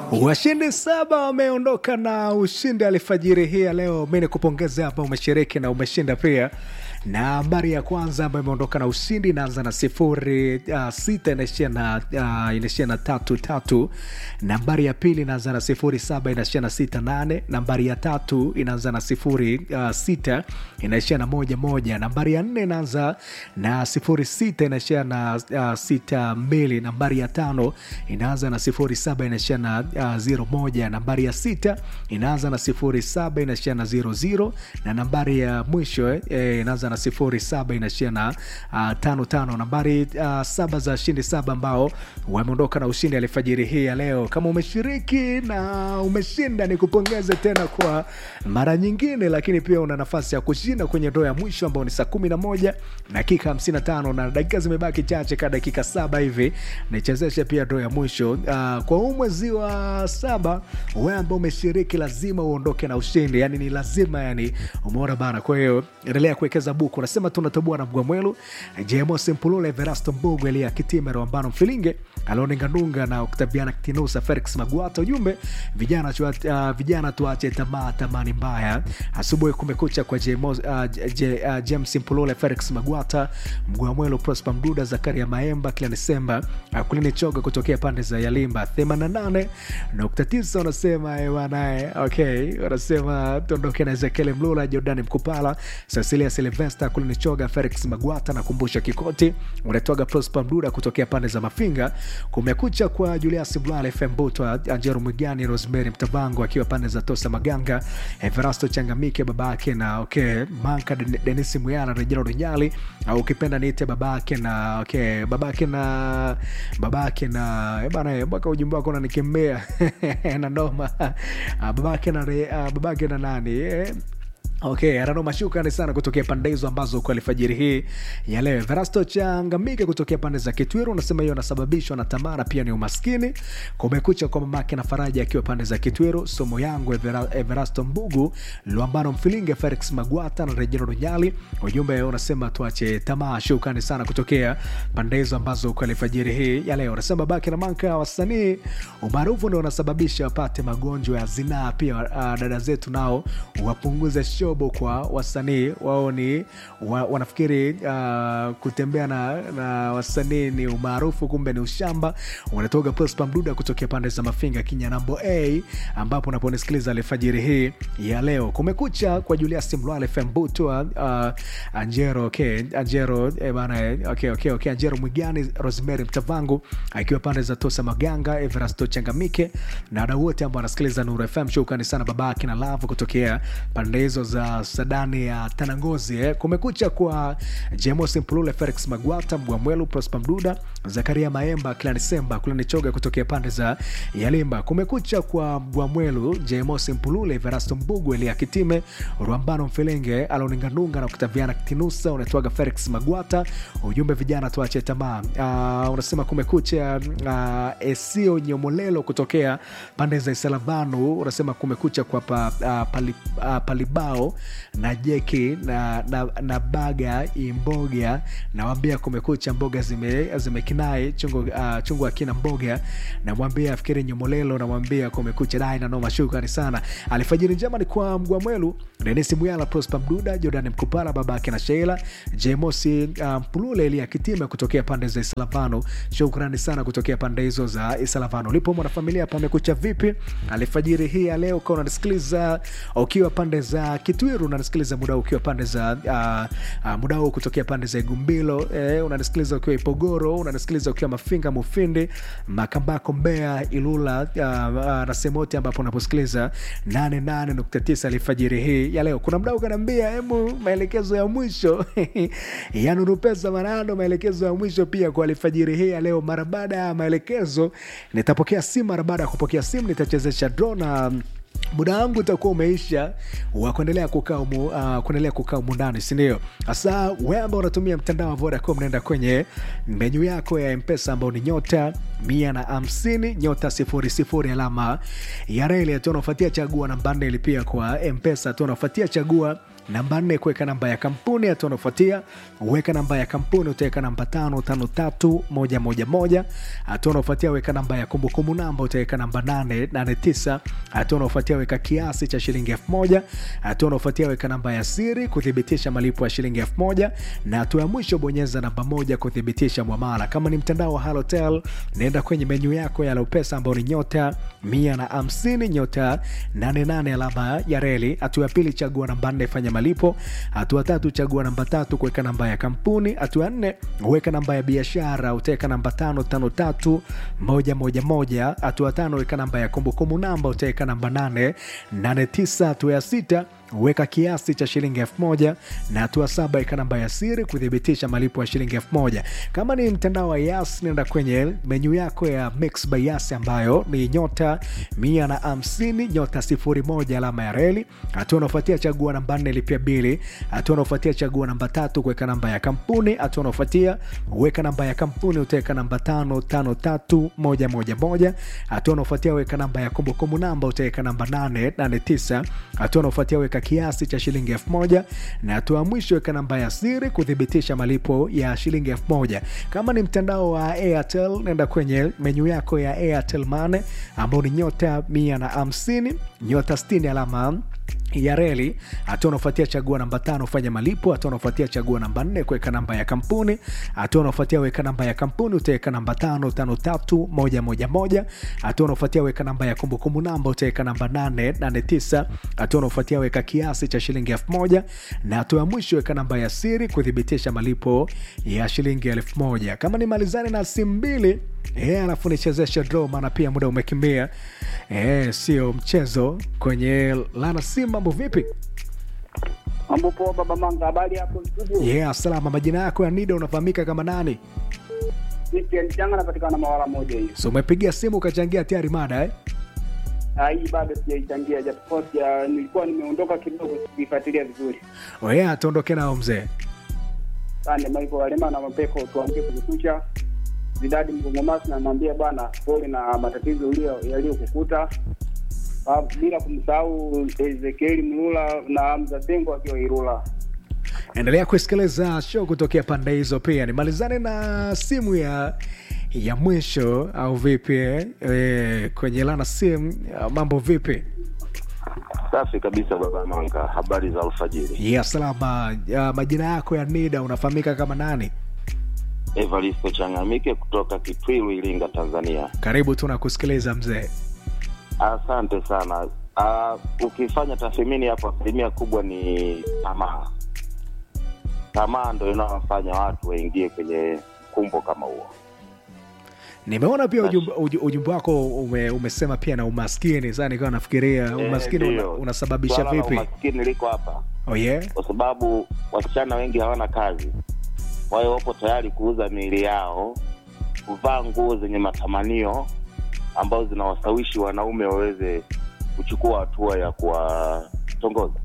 Washindi saba wameondoka na ushindi alfajiri hii ya leo. Mi ni kupongeza hapa, umeshiriki na umeshinda pia. Na habari ya kwanza ambayo imeondoka na ushindi inaanza na sifuri uh, sita inaishia na uh, inaishia na tatu tatu. Nambari ya pili inaanza na sifuri saba inaishia na sita nane. Nambari ya tatu inaanza na sifuri uh, sita inaishia na moja moja. Nambari ya nne inaanza na sifuri sita inaishia na uh, sita mbili. Nambari ya tano inaanza na sifuri saba inaishia na uh, zero moja. Nambari ya sita inaanza na sifuri saba inaishia na zero zero, na nambari ya mwisho eh, eh, inaanza na sifuri saba inaishia na uh, tano tano. Nambari uh, saba za shindi saba ambao wameondoka na ushindi alfajiri hii ya leo. Kama umeshiriki na umeshinda, ni kupongeze tena kwa mara nyingine, lakini pia una nafasi ya kushinda kwenye ndoo ya mwisho ambao ni saa kumi na moja dakika hamsini na tano na dakika zimebaki chache, ka dakika saba hivi nichezeshe pia ndoo ya mwisho uh, kwa huu mwezi wa saba. Wewe ambao umeshiriki lazima uondoke na ushindi, yani ni lazima, yani umeona bana. Kwa hiyo endelea kuwekeza buku. Nasema tunatoboa na Mgwamwelu, Jemos Mpulule, Verasto Mbugu, Elia Kitimero, Ambano Mfilinge, Aloni Ngandunga na Octaviana Kitinusa, Felix Magwata. Ujumbe vijana, chua, uh, vijana tuache tamaa, tamani mbaya. Asubuhi kumekucha kwa Jemos, uh, J, uh, James Mpulule, Felix Magwata, Mgwamwelu, Prosper Mduda, Zakaria Maemba, Kila Desemba, uh, Kulini Choga kutokea pande za Yalimba 88 nukta tisa wanasema banae, okay, wanasema tuondoke na Ezekiel Mlula, Jordani Mkupala, Cecilia Silvesta, Kulini Choga, Felix Magwata na Kumbusha Kikoti, unatoga Prosper Mduda kutokea pande za Mafinga. Kumekucha kwa Julius Blale, FM Butwa, Anjero Mwigani, Rosemary Mtavango akiwa pande za Tosa Maganga, Everasto Changamike babake na okay, Manka Denis Muyana, Rejero Runyali au ukipenda niite babake na okay, babake na babake na eh bana, mpaka ujumbe wako unanikemea na noma babake na re, babake na nani eh? Okay, Arano Shukrani sana kutokea pande hizo ambazo kwa alfajiri hii ya leo. Verasto Changamike kutokea pande za Kitwiru unasema hiyo inasababishwa na tamaa na pia ni umaskini. Kumekucha kwa mamake na Faraja akiwa pande za Kitwiru. Somo yangu Evera, Everasto Mbugu, Luambano Mfilinge, Felix Magwata na Rejero Runyali. Ujumbe unasema tuache tamaa. Shukrani sana kutokea pande hizo ambazo kwa alfajiri hii ya leo. Unasema babake na manka wasanii umaarufu ndio unasababisha wapate magonjwa ya zinaa. Pia uh, dada zetu nao wapunguze shobo kwa wasanii wao ni wa, wanafikiri uh, kutembea na, na wasanii ni umaarufu, kumbe ni ushamba. Unatoka Prosper Mduda kutokea pande za Mafinga Kinyanambo A, ambapo unaponisikiliza alfajiri hii ya leo. Kumekucha kwa Julius Mlwale Fembutwa uh, Anjero okay, Anjero eh, bana okay, okay, okay, Anjero Mwigani Rosemary Mtavangu akiwa pande za Tosa Maganga Everasto Changamike na wadau wote ambao wanasikiliza Nuru FM. Shukrani sana babake na Love kutokea pande hizo za sadani ya Tanangozi eh. Kumekucha kwa Jemos Mpulule, Felix Magwata, Mgwamwelu, Prosper Mduda, Zakaria Maemba, Klani Semba, Kulani Choga kutokea pande za Yalimba. Kumekucha kwa Mgwamwelu, Jemos Mpulule, Verasto Mbugu, Elia Kitime, Rwambano Mfelenge, Aloninganunga na Octaviana Kitinusa. Unatwaga Felix Magwata, ujumbe vijana tuache tamaa. Uh, unasema kumekucha uh, Esio Nyomolelo kutokea pande za Isalavanu. Unasema kumekucha kwa pa, uh, pali, uh, Palibao na jeki na, na, na baga imboga nawambia kumekucha mboga zimekinai zime chungu, uh, chungu akina mboga namwambia afikiri nyomolelo namwambia kumekucha dai na noma shukrani sana alfajiri njema ni kwa mgwamwelu denisi muyala prosper mduda jordan mkupala babake na sheila jemosi mpulule um, elia kitime kutokea pande za islavano shukrani sana kutokea pande hizo za islavano ulipo mwanafamilia pamekucha vipi alfajiri hii ya leo ukawa unasikiliza ukiwa pande za kitwiru unanisikiliza muda ukiwa pande za uh, uh, muda huu kutokea pande za igumbilo eh, unanisikiliza ukiwa ipogoro unanisikiliza ukiwa mafinga mufindi makambako mbea ilula uh, uh, na sehemu yote ambapo unaposikiliza 88.9 alfajiri hii ya leo kuna mdau kanaambia hemu maelekezo ya mwisho yanurupesa manano maelekezo ya mwisho pia kwa alfajiri hii ya leo mara baada ya maelekezo nitapokea simu mara baada ya kupokea simu nitachezesha dro na muda wangu utakuwa umeisha wa kuendelea kukaa umu, uh, kuendelea kukaa umu ndani sindio hasa we ambao unatumia mtandao wa vodacom naenda kwenye menyu yako ya mpesa ambao ni nyota mia na hamsini nyota sifuri sifuri alama ya reli tu unafuatia chagua namba nne pia kwa mpesa tu unafuatia chagua namba nne kuweka namba ya kampuni hatua unaofuatia weka namba ya kampuni utaweka namba tano tano tatu moja moja moja hatua unaofuatia weka namba ya kumbukumbu namba utaweka namba nane nane tisa hatua unaofuatia weka kiasi cha shilingi elfu moja hatua unaofuatia weka namba ya siri kuthibitisha malipo ya shilingi elfu moja na hatua ya mwisho bonyeza namba moja kuthibitisha mwamala kama ni mtandao wa halotel naenda kwenye menyu yako ya lopesa ambao ni nyota mia na hamsini nyota 88 alama ya reli hatua ya pili chagua namba nne fanya malipo hatua tatu chagua namba tatu kuweka namba ya kampuni hatua ya nne weka namba ya biashara utaweka namba tano tano tatu moja moja moja hatua tano weka namba ya kumbukumbu namba utaweka namba nane nane tisa hatua ya sita weka kiasi cha shilingi elfu moja na hatua saba weka namba ya siri kuthibitisha malipo ya shilingi elfu moja kama ni mtandao wa yas nenda kwenye menyu yako ya mix by yas ambayo ni nyota mia na hamsini nyota sifuri moja alama ya reli hatua unaofuatia chagua namba nne lipia bili hatua unaofuatia chagua namba tatu kuweka namba ya kampuni hatua unaofuatia weka namba ya kampuni utaweka namba tano tano tatu moja moja moja hatua unaofuatia weka namba ya kumbukumbu namba utaweka namba nane nane tisa hatua unaofuatia weka kiasi cha shilingi elfu moja na hatua ya mwisho weka namba ya siri kuthibitisha malipo ya shilingi elfu moja kama ni mtandao wa airtel nenda kwenye menyu yako ya airtel mane ambao ni nyota mia na hamsini nyota 60 alama ya reli hatua unaofuatia chagua namba tano fanya malipo hatua unaofuatia chagua namba nne kuweka namba ya kampuni hatua unaofuatia weka namba ya kampuni utaweka namba tano tano tatu moja moja moja hatua unaofuatia weka namba ya kumbukumbu namba utaweka namba nane nane tisa hatua unaofuatia weka kiasi cha shilingi elfu moja na hatua ya mwisho weka namba ya siri kuthibitisha malipo ya shilingi elfu moja kama ni malizani na simu mbili Eh, alafu nichezeshe draw maana pia muda umekimbia eh, sio mchezo kwenye lana simu mambo vipi Mambo poa baba Manga, habari hapo studio? yeah, salama majina yako ya nida unafahamika kama nani Vipi Changa napatikana mawala moja hiyo. so umepiga simu ukachangia tayari mada eh? Ah, hii bado sijaichangia japokuwa sija nilikuwa nimeondoka kidogo sikifuatilia vizuri. oh, yeah, tuondoke nao mzee Sande Michael Walema na Mapeko tuambie kukucha. Zidadi Mgongomasi namwambia bwana pole na matatizo ulio yaliyokukuta. Ah, bila kumsahau Ezekieli Mlula na Hamza Sengo akiwa Irula. endelea kusikiliza show kutokea pande hizo pia nimalizane na simu ya ya mwisho au vipi eh? Eh, kwenye lana simu ah, mambo vipi Safi kabisa baba Manga, habari za alfajiri. ya salama ya majina yako ya nida unafahamika kama nani Evaristo Changamike kutoka Kitwilu, Iringa, Tanzania. karibu tu na kusikiliza mzee Asante sana. Uh, ukifanya tathmini hapo, asilimia kubwa ni tamaa. Tamaa ndo inawafanya watu waingie kwenye kumbo kama huo. nimeona pia ujumbe, uju- ujumbe wako ume, umesema pia na umaskini sasa nikawa nafikiria umaskini Eh, una, ndio. unasababisha Swala la vipi Umaskini liko hapa oh yeah? kwa sababu wasichana wengi hawana kazi, kwa hiyo wapo tayari kuuza miili yao, kuvaa nguo zenye matamanio ambazo zinawasawishi wanaume waweze kuchukua hatua ya kuwatongoza.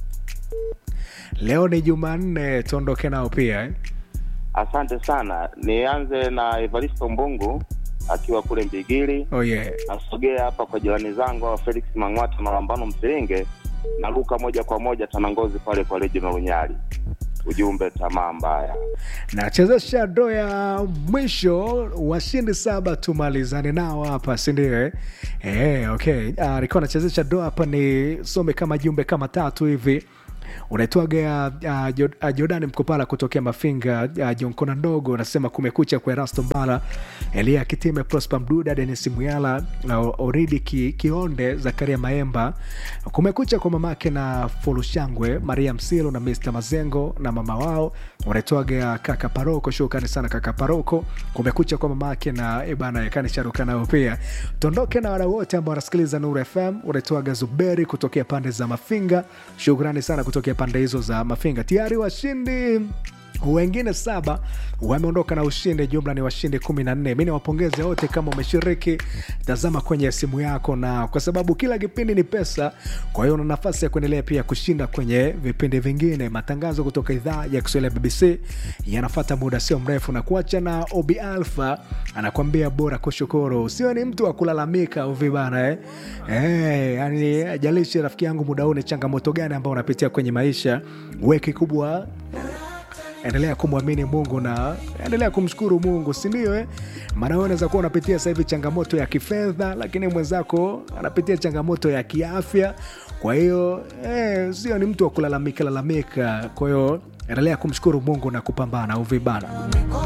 leo ni jumanne tuondoke nao pia eh? Asante sana. Nianze na Evaristo Mbungu akiwa kule Mbigili, oh yeah. nasogea hapa kwa jirani zangu hawa Felix Mang'wata na Lambano Msiringe, naruka moja kwa moja Tanangozi pale kwa Reginald Lunyali. Ujumbe tamaa mbaya. nachezesha ndo ya mwisho washindi saba tumalizane nao hapa sindio eh? Eh, okay uh, nilikuwa nachezesha ndo hapa ni some kama jumbe kama tatu hivi unaitwaga uh, Jod- uh, jordani mkopala kutokea mafinga uh, jonkona ndogo unasema kumekucha kwa erasto mbala elia kitime prosper mduda denis muyala uh, oridi ki, kionde zakaria maemba kumekucha kwa mamake na fulushangwe maria msilo na mr mazengo na mama wao unaitwaga kaka paroko shukrani sana kaka paroko kumekucha kwa mamake na ebana yakani sharuka nao pia tuondoke na wadau wote ambao wanasikiliza nuru fm unaitwaga zuberi kutokea pande za mafinga shukrani sana kutokea pande hizo za mafinga tayari washindi wengine saba wameondoka na ushindi jumla ni washindi kumi na nne mi niwapongeze wote kama umeshiriki tazama kwenye simu yako na kwa sababu kila kipindi ni pesa kwa hiyo una nafasi ya kuendelea pia kushinda kwenye vipindi vingine matangazo kutoka idhaa ya kiswahili ya bbc yanafata muda sio mrefu na kuacha na obi alfa anakwambia bora kushukuru usio ni mtu wa kulalamika uvi bana eh? Eh, yani ajalishi rafiki yangu muda huu ni changamoto gani ambao unapitia kwenye maisha weki kubwa endelea kumwamini mungu na endelea kumshukuru mungu sindio eh? maana wewe unaweza kuwa unapitia sasa hivi changamoto ya kifedha lakini mwenzako anapitia changamoto ya kiafya kwa hiyo eh, sio ni mtu wa kulalamika lalamika kwa hiyo endelea kumshukuru mungu na kupambana uvibana